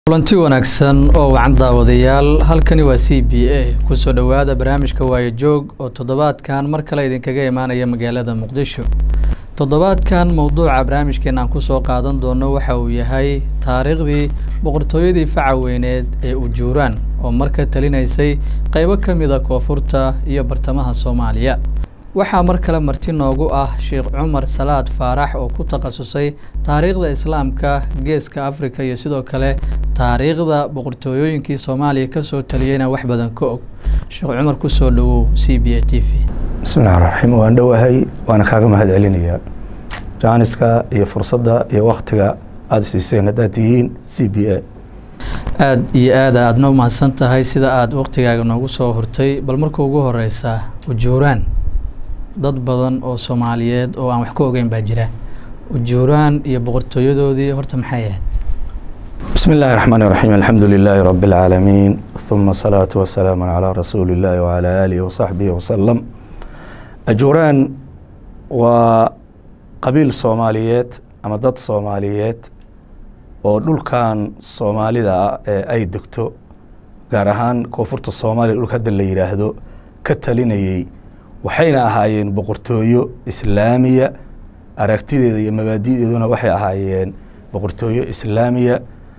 kulanti wanaagsan oo wacan daawadayaal halkani waa c b a kusoo dhowaada barnaamijka waayo joog oo toddobaadkan mar kale idinkaga imaanaya magaalada muqdisho toddobaadkan mowduuca barnaamijkeena aan kusoo qaadan doono waxa uu yahay taariikhdii boqortooyadii faca weyneed ee ujuuraan oo marka talinaysay qeybo ka mida koonfurta iyo bartamaha soomaaliya waxaa mar kale marti noogu ah sheekh cumar salaad faarax oo ku takhasusay taariikhda islaamka geeska africa iyo sidoo kale taariikhda boqortooyooyinkii soomaaliya kasoo taliyeyna wax badan ka og sheekh cumar kusoo dhowow c b a t v bismi llahi raxmaan waan dhowahay waana kaaga mahad celinayaa jaaniska iyo fursadda iyo waktiga aada siiseen haddaad tihiin c b a aada iyo aada aadna u mahadsan tahay sida aada waktigaaga noogu soo hortay bal marka ugu horeysa ujuuraan dad badan oo soomaaliyeed oo aan wax ka ogeyn baa jira ujuuraan iyo boqortooyadoodii horta maxay ahayd bismi illaahi raxmaan raxiim alxamdu lilaahi rabi اlcaalamiin huma asalaatu wasalaamu calaa rasuuli illaahi wacalaa aalihi wasaxbihi wasalam ajuuraan waa qabiil soomaaliyeed ama dad soomaaliyeed oo dhulkan soomaalida ah ee ay degto gaar ahaan koonfurta soomaaliya dhulka hadda la yidhaahdo ka talinayey waxayna ahaayeen boqortooyo islaamiya aragtideeda iyo mabaadi'deeduna waxay ahaayeen boqortooyo islaamiya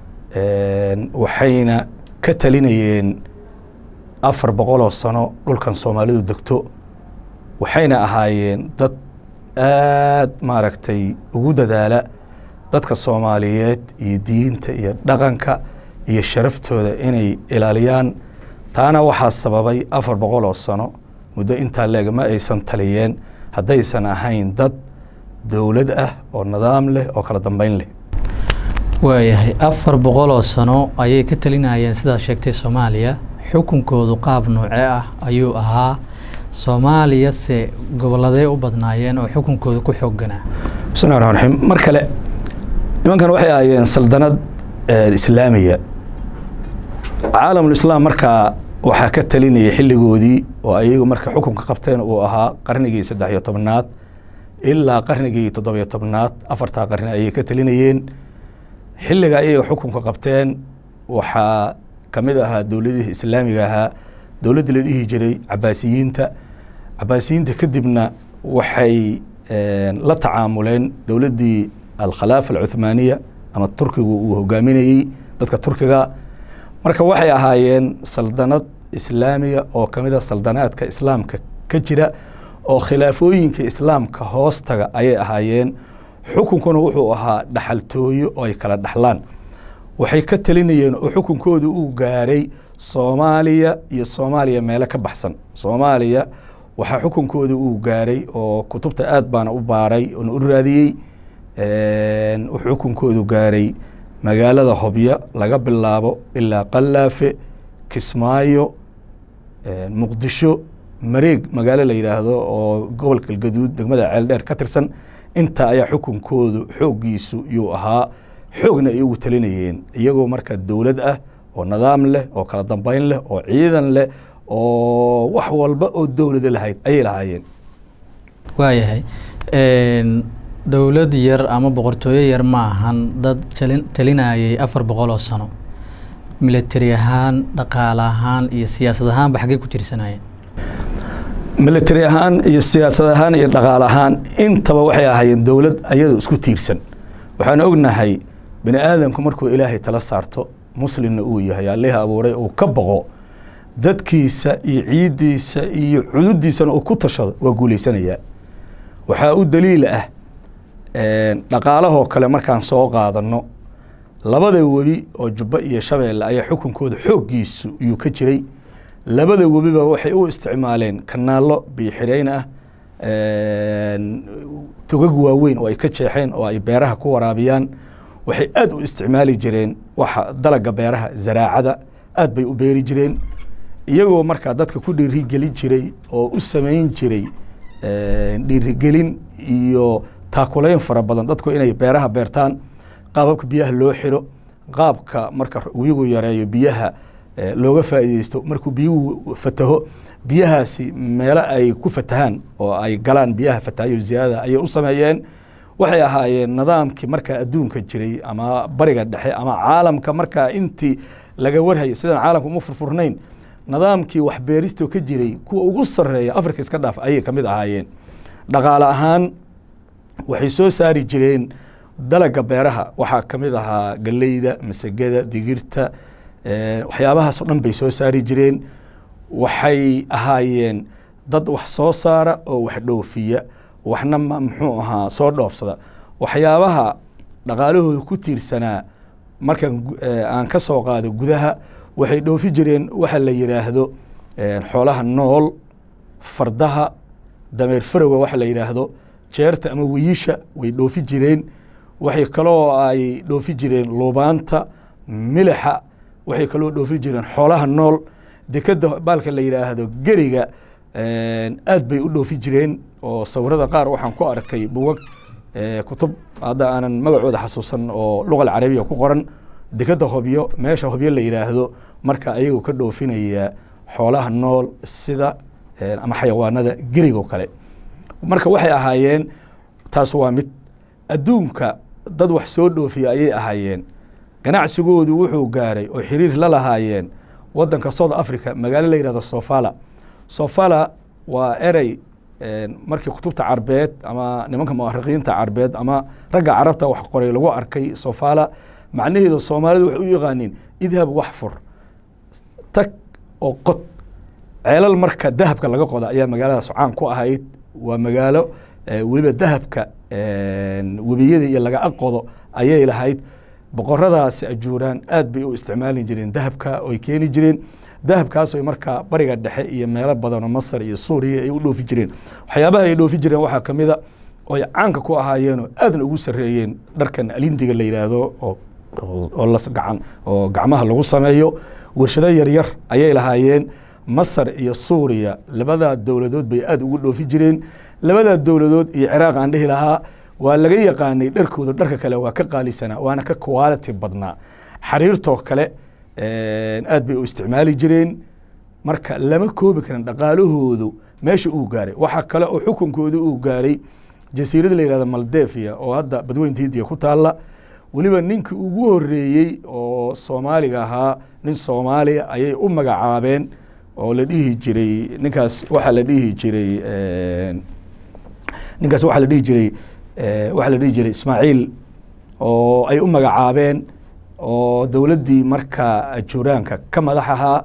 waxayna ka talinayeen afar boqoloo sano dhulkan soomaalidu degto waxayna ahaayeen dad aada maaragtay ugu dadaala dadka soomaaliyeed iyo diinta iyo dhaqanka iyo sharaftooda inay ilaaliyaan taana waxaa sababay afar boqol oo sano muddo intaa leeg ma aysan taliyeen haddaysan ahayn dad dowlad ah oo nidaam leh oo kala dambeyn leh waayahay afar boqol oo sano ayay ka talinayeen sidaa sheegtay soomaaliya xukunkoodu qaab noocee ah ayuu ahaa soomaaliya se gobolladee u badnaayeen oo xukunkooda ku xoogganaa bismi llahi raxmaan raxiim mar kale nimankan waxay ahaayeen saldanad islaamiya caalamulislaam markaa waxaa ka talinayay xilligoodii oo ayagu marka xukunka qabteen uu ahaa qarnigii saddex iyo tobnaad ilaa qarnigii toddobiyo tobnaad afartaa qarni ayay ka talinayeen xilliga ayaga xukunka qabteen waxaa ka mid ahaa dowladihii islaamiga ahaa dowladdii la dhihi jiray cabaasiyiinta cabaasiyiinta kadibna waxay la tacaamuleen dowladdii alkhalaafa alcuthmaaniya ama turkigu uu hogaaminayey dadka turkiga marka waxay ahaayeen saldanad islaamiya oo ka mid a saldanaadka islaamka ka jira oo khilaafooyinka islaamka hoostaga ayay ahaayeen xukunkuna wuxuu ahaa dhaxaltooyo oo ay kala dhaxlaan waxay ka talinayeen oo xukunkooda uu gaaray soomaaliya iyo soomaaliya meelo ka baxsan soomaaliya waxaa xukunkooda uu gaaray oo kutubta aad baana u baaray oona u raadiyey wuxuu xukunkoodu gaaray magaalada hobyo laga bilaabo ilaa qalaafe kismaayo muqdisho mareeg magaalo la yidhaahdo oo gobolka galgaduud degmada ceeldheer ka tirsan intaa ayaa xukunkoodu xooggiisu yuu ahaa xoogna ay ugu talinayeen iyagoo marka dowlad ah oo nidaam leh oo kala dambeyn leh oo ciidan leh oo wax walba oo dowlada lahayd ayay lahaayeen waayahay dowlad yar ama boqortooyo yar ma ahan dad talinayay afar boqol oo sano military ahaan dhaqaale ahaan iyo siyaasad ahaanba xaggey ku tirsanayeen military ahaan iyo siyaasad ahaan iyo dhaqaale ahaan intaba waxay ahaayeen dowlad ayadoo isku tiirsan waxaan ognahay bini aadamku markuu ilaahay tala saarto muslimna uu yahay allihii abuuray uu ka boqo dadkiisa iyo ciiddiisa iyo cududiisana uu ku tashado waa guulaysanayaa waxaa u daliil ah dhaqaalahoo kale markaan soo qaadano labada webi oo jubbo iyo shabeelle ayaa xukunkooda xooggiisu yuu ka jiray labada webiba waxay u isticmaaleen kanaallo biixidhayn ah togag waaweyn oo ay ka jeexeen oo ay beeraha ku waraabiyaan waxay aad u isticmaali jireen waxa dalaga beeraha zaraacada aad bay u beeri jireen iyagoo markaa dadka ku dhiirigelin jiray oo u samayn jiray dhiirigelin iyo taakulayn fara badan dadku inay beeraha beertaan qaababka biyaha loo xiro qaabka marka wigu yareeyo biyaha looga faa'iideysto markuu biyuhu fataho biyahaasi meelo ay ku fatahaan oo ay galaan biyaha fatahayo ziyaadada ayay u sameeyeen waxay ahaayeen nidaamkii markaa adduunka jiray ama bariga dhexe ama caalamka markaa intii laga warhayo sidaan caalamka uma furfurnayn nidaamkii waxbeeristoo ka jiray kuwa ugu sarreeya africa iska dhaaf ayay ka mid ahaayeen dhaqaale ahaan waxay soo saari jireen dalaga beeraha waxaa ka mid ahaa galeyda masagada digirta waxyaabahaasoo dhan bay soo saari jireen waxay ahaayeen dad wax soo saara oo wax dhoofiya waxna muxuu ahaa soo dhoofsada waxyaabaha dhaqaalahooda ku tiirsanaa markaan aan ka soo qaado gudaha waxay dhoofi jireen waxa la yidhaahdo xoolaha nool fardaha dameer farowga waxa la yidhaahdo jeerta ama wiyisha way dhoofi jireen waxay kaloo ay dhoofi jireen luubaanta milixa waxay kaloo dhoofi jireen xoolaha nool dekeda baalka la yidhaahdo geriga aad bay u dhoofi jireen oo sawirada qaar waxaan ku arkay buwag kutub hadda aanan magacooda xasuusan oo luqa alcarabiya ku qoran dekeda hobyo meesha hobyo la yidhaahdo marka ayagoo ka dhoofinaya xoolaha nool sida ama xayawaanada gerigoo kale marka waxay ahaayeen taas waa mid adduunka dad wax soo dhoofiya ayay ahaayeen ganacsigoodu wuxuu gaaray oo xiriir la lahaayeen wadanka south africa magaalo la yihahdo sofala sofala waa erey markii kutubta carbeed ama nimanka muarikiinta carbeed ama ragga carabta wax qoray lagu arkay sofala macnaheedu soomaalidu waxay u yaqaaniin idhab wax fur tag oo qod ceelal marka dahabka laga qoda ayaa magaaladaas caan ku ahayd waa magaalo weliba dahabka webiyada iyo laga aqodo ayay lahayd boqoradaasi ajuuraan aad bay u isticmaali jireen dahabka oy keeni jireen dahabkaas oy markaa bariga dhexe iyo meelo badanoo masar iyo suuriya ay u dhoofi jireen waxyaabaha ay dhoofi jireen waxaa ka mida oy caanka ku ahaayeenoo aadna ugu sarreeyeen dharkan alindiga la yidhaahdo oo las gacan oo gacmaha lagu sameeyo warshado yaryar ayay lahaayeen masar iyo suuriya labadaa dowladood bay aad ugu dhoofi jireen labadaa dowladood iyo ciraaq aan dhihi lahaa waa laga yaqaanay dharkooda dharka kale waa ka qaalisanaa waana ka quality badnaa xariirtoo kale aad bay u isticmaali jireen marka lama koobi karin dhaqaalahoodu meesha uu gaaray waxaa kale oo xukunkooda uu gaaray jasiirada la yihahdo maldevia oo hadda badweynta hindiya ku taalla weliba ninkii ugu horeeyey oo soomaaliga ahaa nin soomaaliya ayay u magacaabeen oo la dhihi jiray ninkaas waxaa la dhihi jiray ninkaas waxaa la dhihi jiray waxaa la dhihi jiray ismaaciil oo ay u magacaabeen oo dowladdii marka ajuuraanka ka madax ahaa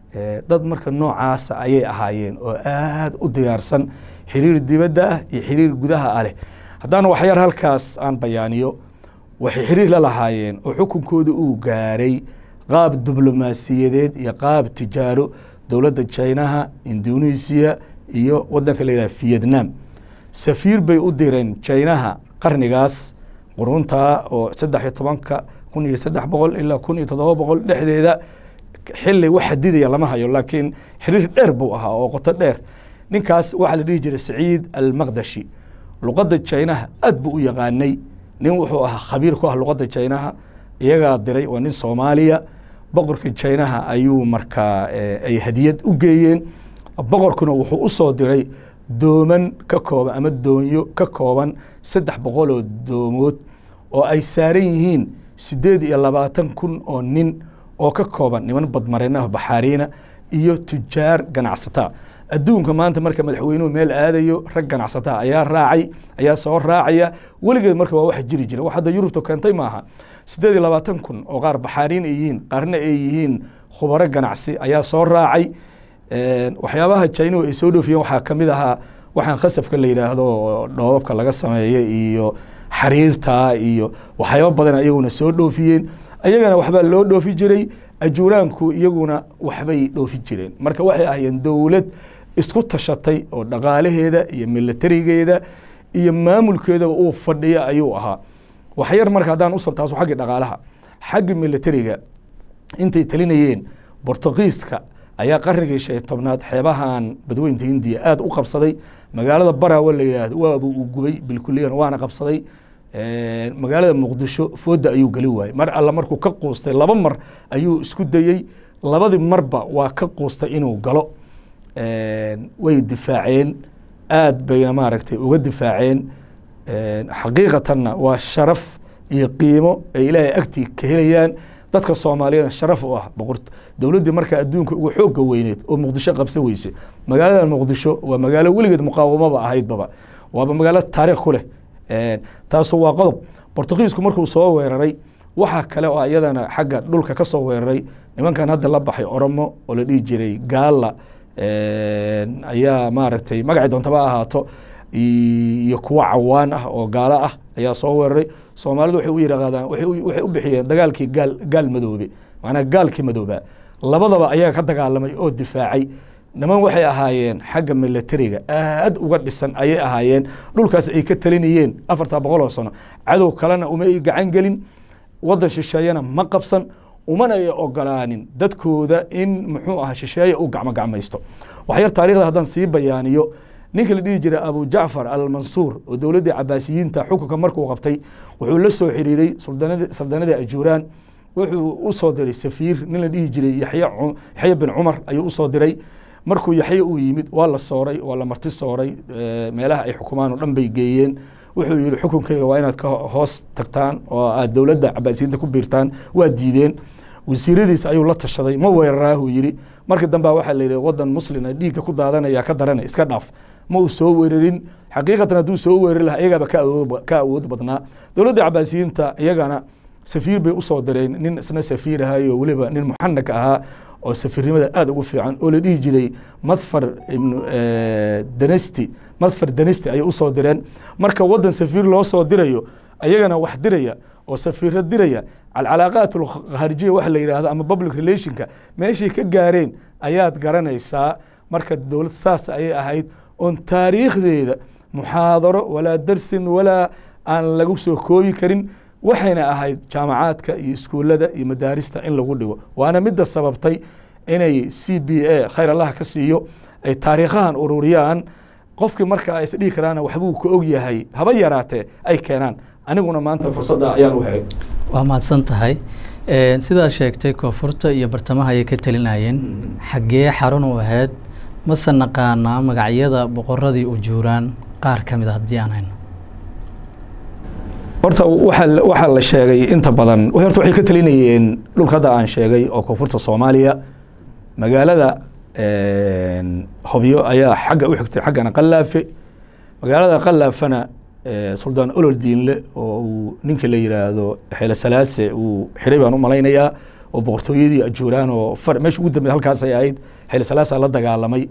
dad marka noocaasa ayay ahaayeen oo aad u diyaarsan xiriir dibadda ah iyo xiriir gudaha ah leh haddaan waxyar halkaas aan bayaaniyo waxay xiriir la lahaayeen oo xukunkooda uu gaaray qaab diblomaasiyadeed iyo qaab tijaaro dowladda jinaha indonesiya iyo wadanka la yidhaha vietnam safiir bay u direen jinaha qarnigaas qurunta oo saddex iyo tobanka kun iyo saddex boqol ilaa kun iyo toddoba boqol dhexdeeda xili wax xadidaya lama hayo laakiin xiriir dheer buu ahaa oo qoto dheer ninkaas waxaa la dhihi jiray saciid almaqdashi luqadda jinaha aad buu u yaqaanay nin wuxuu ahaa khabiir ku ah luqadda jinaha iyagaa diray waa nin soomaaliya boqorka jinaha ayuu markaa ay hadiyad u geeyeen boqorkuna wuxuu u soo diray dooman ka kooban ama doonyo ka kooban saddex boqol oo doomood oo ay saaran yihiin siddeed iyo labaatan kun oo nin oo ka kooban niman badmareenaha baxaariina iyo tujaar ganacsataa adduunka maanta marka madaxweynuhu meel aadayo rag ganacsataa ayaa raacay ayaa soo raacaya weligeed marka waa wax jiri jira wax hadda yurubta keentay maaha siddeed iyo labaatan kun oo qaar baxaariin ay yihiin qaarna ay yihiin khubaro ganacsi ayaa soo raacay waxyaabaha jinahu ay soo dhoofiyeen waxaa ka mid ahaa waxaan khasafka la yidhaahdo dhoobabka laga sameeya iyo xariirta iyo waxyaaba badan ayaguna soo dhoofiyeen ayagana waxbaa loo dhoofi jiray ajuuraanku iyaguna waxbay dhoofi jireen marka waxay ahaayeen dowlad isku tashatay oo dhaqaalaheeda iyo milatarigeeda iyo maamulkeedaba uu fadhiya ayuu ahaa waxyar marka haddaan usal taaso xaggii dhaqaalaha xagga milatariga intay talinayeen bortugiiska ayaa qarnigii shan iyo tobnaad xeebahan badweynta hindiya aada u qabsaday magaalada barawa la yidhaahdo waaba uu gubay bilkuliyan waana qabsaday magaalada muqdisho fooda ayuu geli waayey mar alla markuu ka quustay laba mar ayuu isku dayey labadii marba waa ka quustay inuu galo way difaaceen aad bayna maaragtay uga difaaceen xaqiiqatanna waa sharaf iyo qiimo ay ilaahay agtii ka helayaan dadka soomaaliyeed sharaf u ah boqor dowladdii markaa adduunka ugu xoogga weyneed oo muqdisho qabsan weyse magaalada muqdisho waa magaalo weligeed muqaawamaba ahaydbaba waaba magaalo taariikh ku leh taasu waa qodob bortugiisku markuu soo weeraray waxaa kale oo iyadana xagga dhulka ka soo weeraray nimankan hadda la baxay oromo oo la dhihi jiray gaala ayaa maaragtay magacii doontaba ahaato iyo kuwo cawaan ah oo gaalo ah ayaa soo weeraray soomaalidu waxay u yidhaahdaan waxay u bixiyeen dagaalkii gaal gaal madoobe macnaa gaalkii madoobaa labadaba ayaga ka dagaalamay oo difaacay niman waxay ahaayeen xagga milatariga aad uga dhisan ayay ahaayeen dhulkaas ay ka talinayeen afarta boqol oo sano cadow kalena uma ay gacan gelin waddan shisheeyana ma qabsan umana ay ogolaanin dadkooda in muxuu aha shisheeye u gacmo gacmaysto waxyar taarikhda haddaan sii bayaaniyo ninka la dhihi jiray abu jacfar almansuur oo dowladdii cabaasiyiinta xukunka markuu qabtay wuxuu la soo xiriiray saldanadii ajuuraan wuxuu u soo diray safiir nin la dhihi jiray yaxya bin cumar ayuu usoo diray markuu yaxye uu yimid waa la sooray waa la marti sooray meelaha ay xukumaan oo dhan bay geeyeen wuxuu yihi xukunkeyga waa inaad ka hoos tagtaan oo aad dowladda cabaasiyiinta ku biirtaan waa diideen wasiiradiis ayuu la tashaday ma weeraraahuu yidhi markii dambea waxaa la yidhi waddan muslina dhiigga ku daadanaya ka darana iska dhaaf ma uu soo weerarin xaqiiqatan hadduu soo weerari lahaa iyagaaba ka awood badnaa dowladda cabaasiyiinta iyagana safiir bay usoo direen nin isna safiir ahayo weliba nin muxanaka ahaa oo safiirnimada aad ugu fiican oo la dhihi jiray madfar ibnu danesti madfar danesti ayay usoo direen marka waddan safiir loo soo dirayo ayagana wax diraya oo safiiro diraya alcalaaqaat alkharijiya waxa la yidhahdo ama public relationka meeshay ka gaareen ayaad garanaysaa marka dowlad saas ayay ahayd oon taariikhdeeda muxaadaro walaa darsin walaa aan lagu soo koobi karin waxayna ahayd jaamacaadka iyo iskuullada iyo madaarista in lagu dhigo waana midda sababtay inay c b a khayr allaha ka siiyo ay taariikhahan ururiyaan qofkii marka ay isdhihi karaana waxbuu ka og yahay haba yaraatee ay keenaan aniguna maanta fursadda ayaan u helay waa mahadsan tahay sidaa sheegtay koonfurta iyo bartamaha ayay ka talinayeen xaggee xarun u ahayd mase naqaanaa magacyada boqoradii ujuuraan qaar ka mid a haddii aan hayno horta waaa waxaa la sheegay inta badan horta waxay ka talinayeen dhulka hadda aan sheegay oo koonfurta soomaaliya magaalada hobyo ayaa xagga u xigtay xaggana qalaafe magaalada qalaafana suldaan olol diinle oo uu ninka la yidhaahdo xeele salaase uu xiray baan u malaynayaa oo boqortooyadii ajuuraan oo meesha ugu dambeyd halkaas ay ahayd xeele salaasa la dagaalamay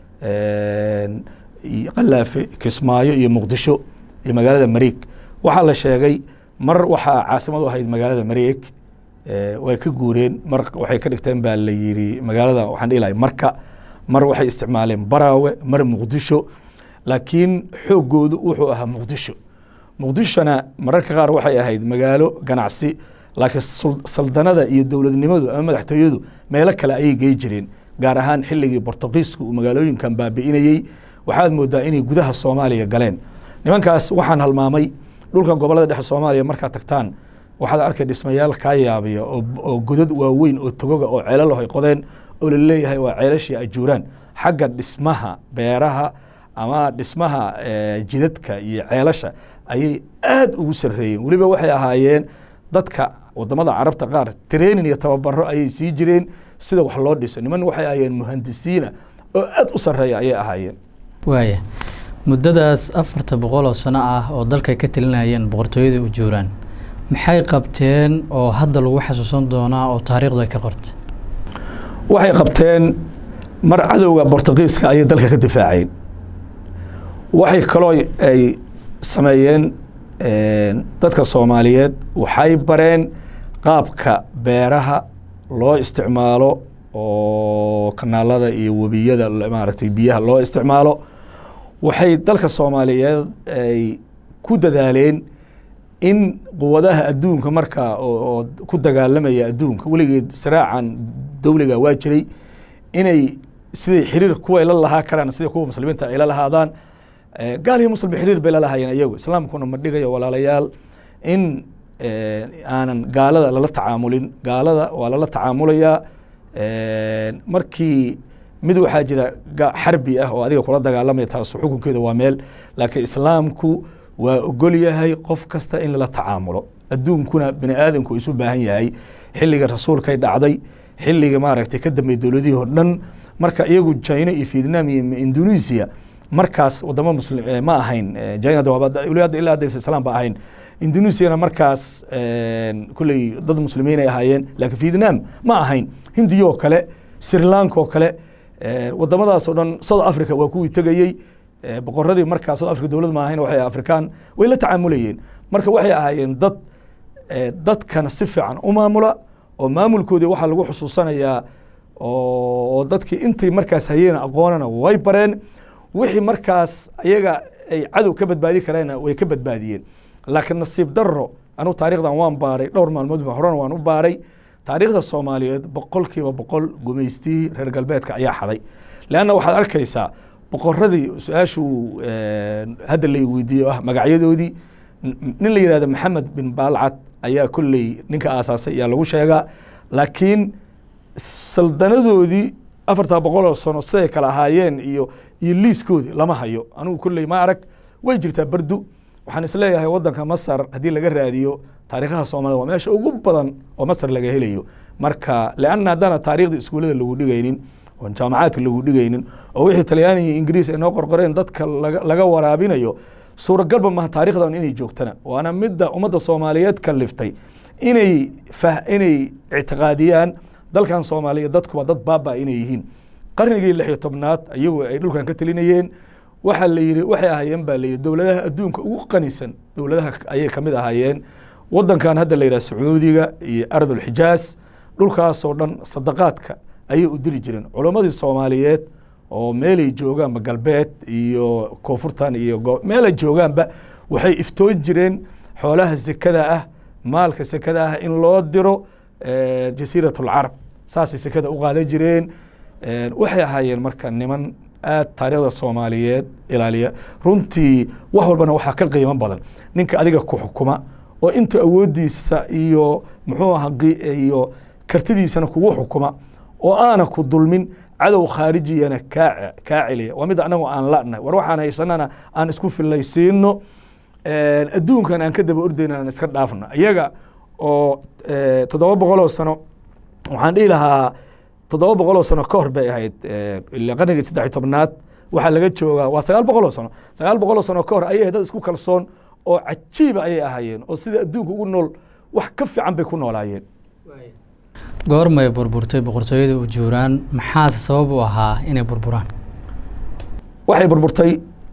qalaafe kismaayo iyo muqdisho iyo magaalada mariig waxaa la sheegay mar waxaa caasimad u ahayd magaalada mareeg way ka guureen mar waxay ka dhigteen baa la yidhi magaalada waxaan dhihi lahay marka mar waxay isticmaaleen baraawe mar muqdisho laakiin xooggoodu wuxuu ahaa muqdisho muqdishona mararka qaar waxay ahayd magaalo ganacsi laakiin saldanada iyo dowladnimadu ama madaxtooyadu meelo kale ayay gey jireen gaar ahaan xilligii bortugiisku uu magaalooyinkan baabi'inayey waxaad moodaa inay gudaha soomaaliya galeen nimankaas waxaan halmaamay dhulkan gobolada dhexe soomaaliya markaad tagtaan waxaad arkay dhismayaal kaa yaabiya oo godad waaweyn oo togoga oo ceelalo ay qodeen oo la leeyahay waa ceelashii ajuuraan xagga dhismaha beeraha ama dhismaha jidadka iyo ceelasha ayay aad ugu sarreeyeen weliba waxay ahaayeen dadka wadamada carabta qaar training iyo tababaro ayay sii jireen sida wax loo dhiso niman waxay ahaayeen muhandisiina oo aad u sarreeya ayay ahaayeen waaya muddadaas afarta boqol oo sano ah oo dalkay ka talinayeen boqortooyada ujuuraan maxay qabteen oo hadda lagu xasuusan doonaa oo taariikhda ka qorta waxay qabteen mar cadowga bortugiiska ayay dalka ka difaaceen waxay kaloo ay sameeyeen dadka soomaaliyeed waxay bareen qaabka beeraha loo isticmaalo oo kanaalada iyo webiyada maaragtay biyaha loo isticmaalo waxay dalka soomaaliyeed ay ku dadaaleen in quwadaha adduunka markaa oo ku dagaalamaya adduunka weligeed saraacan dowliga waa jiray inay siday xiriir kuwa ay la lahaa karaan sida kuwa muslimiinta ay la lahaadaan gaal iyo muslim xiriir bay la lahaayeen iyagu islaamkuna ma dhigayo walaalayaal in aanan gaalada lala tacaamulin gaalada waa lala tacaamulayaa markii mid waxaa jira xarbi ah oo adiga kula dagaalamaya taasu xukunkeeda waa meel laakiin islaamku waa ogol yahay qof kasta in lala tacaamulo adduunkuna bini aadamku isu baahan yahay xilliga rasuulkay dhacday xilliga maaragtay ka dambeey dowladihii oo dhan marka iyagu china iyo vietnam iyo indonesia markaas wadamo muslim ma ahayn china hadda ilaa hadda islam ba ahayn indonesiana markaas kulley dad muslimiin ay ahaayeen laakiin vietnam ma ahayn hindiya oo kale sri lanka oo kale wadamadaas oo dhan south africa waa kuwii tegayey boqoradii markaa south africa dowlad ma ahayn waxay afrikaan way la tacaamulayeen marka waxay ahaayeen dad dadkana si fiican u maamula oo maamulkoodii waxaa lagu xusuusanayaa oo dadkii intay markaas hayeen aqoonana way bareen wixii markaas ayaga ay cadow ka badbaadi kareenna way ka badbaadiyeen laakiin nasiib daro anugu taarikhdan waan baaray dhowr maalmood ba horena waan u baaray taariikhda soomaaliyeed boqol kiiba boqol gumaystihii reer galbeedka ayaa xaday leanna waxaad arkaysaa boqoradii su-aashuu hadda lay weydiiye ah magacyadoodii nin la yihahdo maxamed bin baalcad ayaa kolley ninka aasaasay ayaa lagu sheegaa laakiin saldanadoodii afartaa boqol oo sano siday kala ahaayeen iyo iyo liiskoodii lama hayo anigu kolley ma arag way jirtaa berdu waxaan isleeyahay wadanka masar haddii laga raadiyo taariikhaha soomaalida waa meesha ugu badan oo masar laga helayo marka leanna haddana taarikhda iskuullada lagu dhigaynin oon jaamacaadka lagu dhigaynin oo wixii talyaaniga iyo ingiriis ay noo qorqoreen dadka laga waraabinayo suuragalba maha taarikhdan inay joogtana waana midda ummadda soomaaliyeed kaliftay inay inay ictiqaadiyaan dalkan soomaaliya dadkuba dad baaba inay yihiin qarnigii lix iyo tobnaad ayagu ay dhulkan ka telinayeen waxaa la yidhi waxay ahaayeen baa layidhi dowladaha adduunka ugu qanisan dowladaha ayay kamid ahaayeen wadankan hadda la yidhaha sacuudiga iyo ardulxijaaz dhulkaasoo dhan sadaqaadka ayay u diri jireen culammadii soomaaliyeed oo meelay joogaanba galbeed iyo koonfurtan iyo meelay joogaanba waxay iftoon jireen xoolaha sekada ah maalka sekada ah in loo diro jasiirat alcarab saasay sekada u qaadan jireen waxay ahaayeen marka niman aad taariikhda soomaaliyeed ilaaliya runtii wax walbana waxaa ka qiimo badan ninka adiga ku xukuma oo intuu awooddiisa iyo muxuu aha iyo kartidiisana kugu xukuma oo aana ku dulmin cadow khaarijiyana kaa kaa celiya waa mid anagu aan la'nahay war waxaan haysanana aan isku fillaysiino adduunkan aan ka daba ordayna aan iska dhaafna iyaga oo toddoba boqoloo sano waxaan dhihi lahaa toddoba boqoloo sano ka hor bay ahayd qarnigii saddex iyo tobnaad waxaa laga joogaa waa sagaal boqoloo sano sagaal boqoloo sano ka hor ayay dad isku kalsoon oo cajiiba ayay ahaayeen oo sida adduunka ugu nool wax ka fiican bay ku noolaayeen goormay burburtay boqortooyada ujuuraan maxaase sabab u ahaa inay burburaan waxay burburtay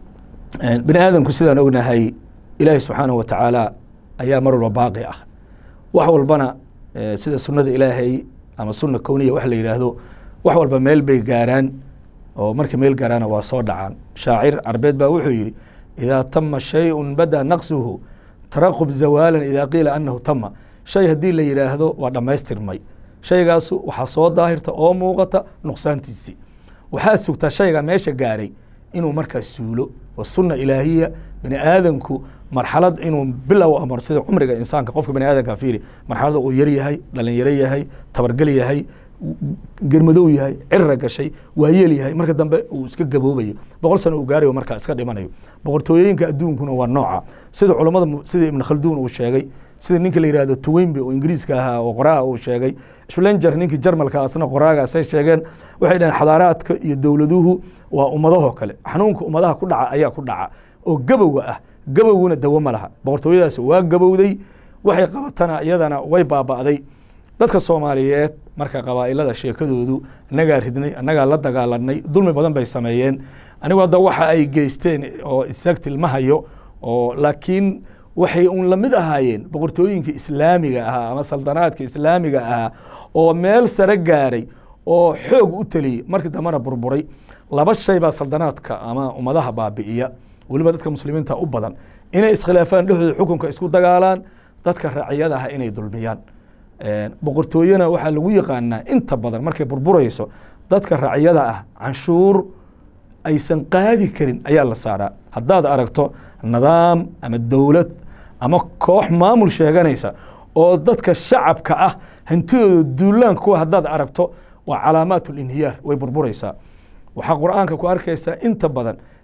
bini aadamku sidaan ognahay ilaahi subxaanahu wa tacaala ayaa mar walba baaqi ah wax walbana sida sunnada ilaahay ama sunna kowniya wax la yidhaahdo wax walba meel bay gaaraan oo markay meel gaaraana waa soo dhacaan shaacir carbeed baa wuxuu yidhi idaa tama shayun bada naqsuhu taraqub zawaalan idaa qiila anahu tama shay haddii la yidhaahdo waa dhammaystirmay shaygaasu waxaa soo daahirta oo muuqata nuqsaantiisii waxaad sugtaa shayga meesha gaaray inuu markaas suulo wa sunna ilaahiya bini aadamku marxalad inuu bilow amar sida cumriga insaanka qofka bani aadamka fiiri marxalada uu yar yahay dhalinyaro yahay tabargel yahay germadow yahay cirra gashay waayeel yahay marka dambe uu iska gaboobayo boqol sano uu gaarayo markaa iska dhimanayo boqortooyooyinka adduunkuna waa nooca sida culammada sida ibn khalduun uu sheegay sida ninka la yihahdo tuweynbe oo ingiriiska ahaa oo qoraa uu sheegay schlenger ninkii jarmalka asna qoraagaasay sheegeen waxay dhaheen xadaaraadka iyo dowladuhu waa ummadahoo kale xanuunka ummadaha ku dhaca ayaa ku dhaca oo gabowga ah gabowguna dawo ma laha boqortooyadaas waa gabowday waxay qabatana iyadana way baaba'day dadka soomaaliyeed marka qabaa'ilada sheekadoodu annagaa ridnay annagaa la dagaalanay dulmi badan bay sameeyeen anigu hadda waxa ay geysteen oo isagtil ma hayo oo laakiin waxay un lamid ahaayeen boqortooyinka islaamiga ahaa ama saldanaadka islaamiga ahaa oo meel sare gaaray oo xoog u teliyey markii dambena burburay laba shay baa saldanaadka ama ummadaha baabi'iya weliba dadka muslimiinta u badan inay iskhilaafaan dhexdooda xukunka isku dagaalaan dadka raaciyada ah inay dulmiyaan boqortooyena waxaa lagu yaqaanaa inta badan markay burburayso dadka raaciyada ah canshuur aysan qaadi karin ayaa la saaraa haddaad aragto nidaam ama dowlad ama koox maamul sheeganaysa oo dadka shacabka ah hantidooda duulaan kuwa haddaad aragto waa calaamaat linhiyaar way burburaysaa waxaa qur'aanka ku arkaysaa inta badan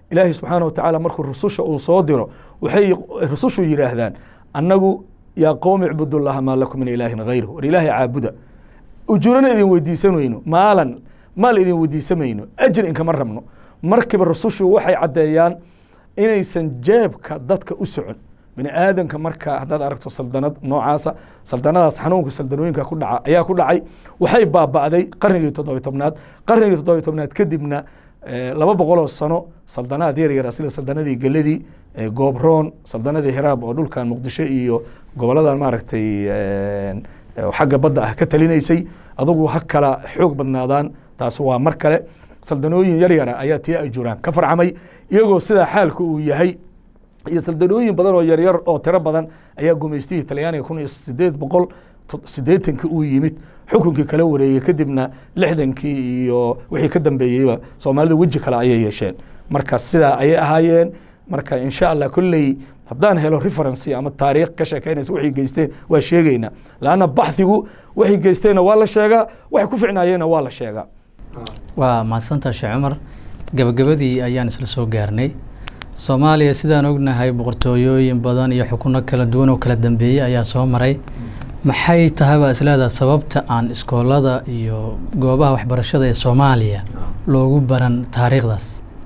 ilaahay subxaana wa tacaala markuu rususha uu soo diro waxay rusushu yidhaahdaan annagu yaa qowmi icbudullaha maa lakum min ilaahin hayru war ilaahay caabuda ujurana idin weydiisan weyno maalan maal idin weydiisan mayno ajir inkama rabno markiiba rusushu waxay caddeeyaan inaysan jeebka dadka u socon bini aadanka marka haddaad aragto saldanad noocaasa saldanadaas xanuunka saldanooyinka ku dhaca ayaa ku dhacay waxay baaba'day qarnigii toddobiy tobnaad qarnigii toddobiy tobnaad kadibna laba boqoloo sano saldanaad yar yara sida saldanadii geladii goobroon saldanadii hiraab oo dhulkan muqdisho iyo goboladan maaragtay xagga badda ah ka talinaysay adugu ha kala xoog badnaadaan taas waa mar kale saldanooyin yar yara ayaa tii ajuraan ka farcamay iyagoo sidaa xaalka uu yahay iyo saldanooyin badan oo yaryar oo tiro badan ayaa gumaystihii talyaaniga kun iyo sideed boqol siddeetankii uu yimid xukunkii kala wareegey kadibna lixdankii iyo wixii ka dambeeyeyba soomaalida weji kale ayay yeesheen marka sidaa ayay ahaayeen marka insha allah kolley haddaan helo referency ama taariikh ka sheekeynaysa waxay geysteen waa sheegeynaa laanna baxdigu waxay geysteenna waa la sheegaa waxay ku ficnaayeenna waa la sheegaa waa mahadsantaa sheekh cumar gabagabadii ayaan isla soo gaarnay soomaaliya sidaan ognahay boqortooyooyin badan iyo xukuno kala duwan oo kala dambeeyey ayaa soo maray maxay tahay baa isleedaha sababta aan iskoolada iyo goobaha waxbarashada ee soomaaliya loogu baran taariikhdaas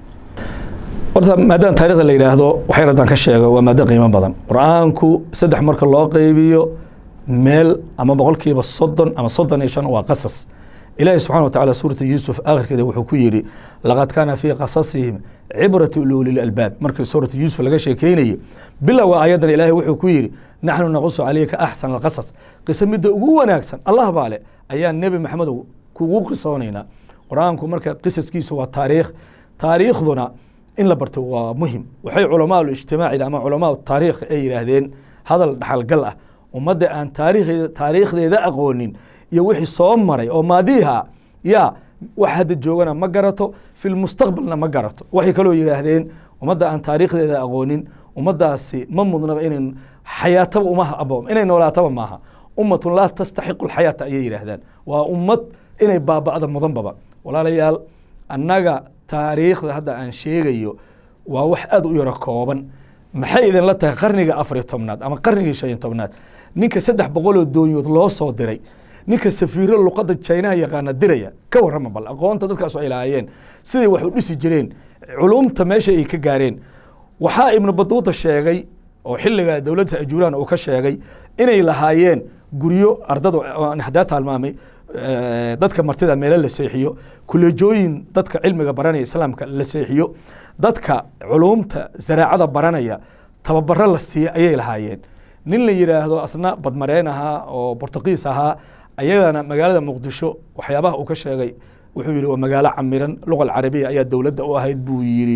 horta maadaama taarikhda la yidhaahdo waxay raddaan ka sheego waa maado qiimo badan qur-aanku saddex marka loo qeybiyo meel ama boqolkiiba soddon ama soddon iyo shan waa qasas ilaahi subxana wa tacala suurata yuusuf akhirkeeda wuxuu ku yidhi laqad kaana fii qasasihim cibratu liulil albaab markii suurata yuusuf laga sheekeynayo bilowga aayaddan ilaahay wuxuu ku yidhi naxnu naqusu calayka axsana alqasas qiso midda ugu wanaagsan allah baa leh ayaa nebi maxamedow kugu qisoonaynaa qur-aanku marka qisaskiisu waa taariikh taariikhduna in la barto waa muhim waxay culamaa ijtimaaci ama culamaa taariikh ay yidhaahdeen hadal dhaxalgal ah ummadda aan taariikhdeeda taariikhdeeda aqoonin iyo wixii soo maray oo maadiiha yaa wax hadda joogana ma garato filmustaqbalna ma garato waxay kaloo yidhaahdeen ummadda aan taariikhdeeda aqoonin ummaddaasi ma mudnaba inan xayaataba uma abo inay noolaataba maaha ummatun laa tastaxiqu alxayaata ayay yidhaahdaan waa ummad inay baaba'da mudanbaba walaalayaal annaga taariikhda hadda aan sheegayo waa wax aad u yaro kooban maxay idinla tahay qarniga afariyo tobnaad ama qarnigii shan iyo tobnaad ninka saddex boqoloo doonyood loo soo diray ninka safiiro luqadda jinaha yaqaana diraya ka warrama bal aqoonta dadkaas ay lahaayeen siday wax u dhisi jireen culumta meesha ay ka gaareen waxaa ibnu baduuta sheegay oo xilliga dowladda ajuuraan uu ka sheegay inay lahaayeen guryo ardada hadaa taalmaamay dadka martida meelo la seexiyo kuleejooyin dadka cilmiga baranaya islaamka la seexiyo dadka culumta zaraacada baranaya tababaro la siiya ayay lahaayeen nin la yidhaahdo asna badmareen ahaa oo bortugiis ahaa ayadana magaalada muqdisho waxyaabaha uu ka sheegay wuxuu yihi waa magaalo camiran luqa alcarabiya ayaa dowladda u ahayd buu yidhi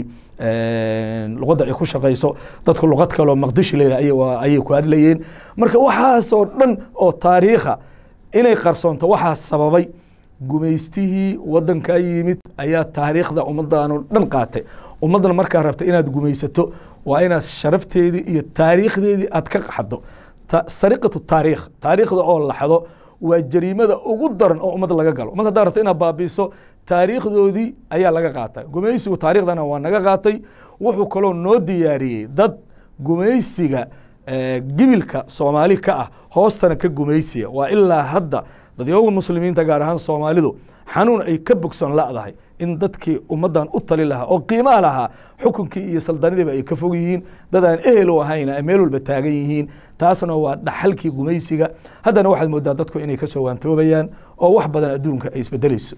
luqadda ay ku shaqayso dadku luqad kaloo maqdishi leyla ayay ku hadlayeen marka waxaasoo dhan oo taariikha inay qarsoonto waxaa sababay gumaystihii waddankaa yimid ayaa taariikhda ummaddaanu dhan qaatay ummaddan markaa rabta inaad gumaysato waa inaad sharafteedii iyo taariikhdeedii aad ka qaxdo sariqatu taariikh taariikhda oo laxdo waa jariimada ugu daran oo ummad laga galo ummad haddaa rabta inaad baabiiso taariikhdoodii ayaa laga qaatay gumaysigu taarikhdana waa naga qaatay wuxuu kaloo noo diyaariyey dad gumaysiga gibilka soomaali ka ah hoostana ka gumaysiya waa ilaa hadda dadyooga muslimiinta gaar ahaan soomaalidu xanuun ay ka bogson la'dahay in dadkii ummaddan u tali lahaa oo qiimaa lahaa xukunkii iyo saldanidiiba ay ka fog yihiin dad aan ehel u ahayn ay meel walba taagan yihiin taasna waa dhaxalkii gumaysiga haddana waxaad moodaa dadku inay ka soo waantoobayaan oo wax badan adduunka ay isbedelayso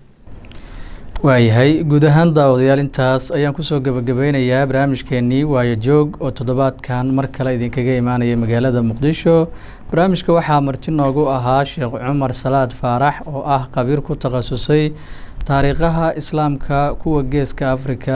waayahay guud ahaan daawadayaal intaas ayaan kusoo gebagabeynayaa barnaamijkeenii waayo joog oo toddobaadkan mar kale idinkaga imaanaya magaalada muqdisho barnaamijka waxaa marti noogu ahaa sheekh cumar salaad faarax oo ah khabiir ku takhasusay taariikhaha islaamka kuwa geeska afrika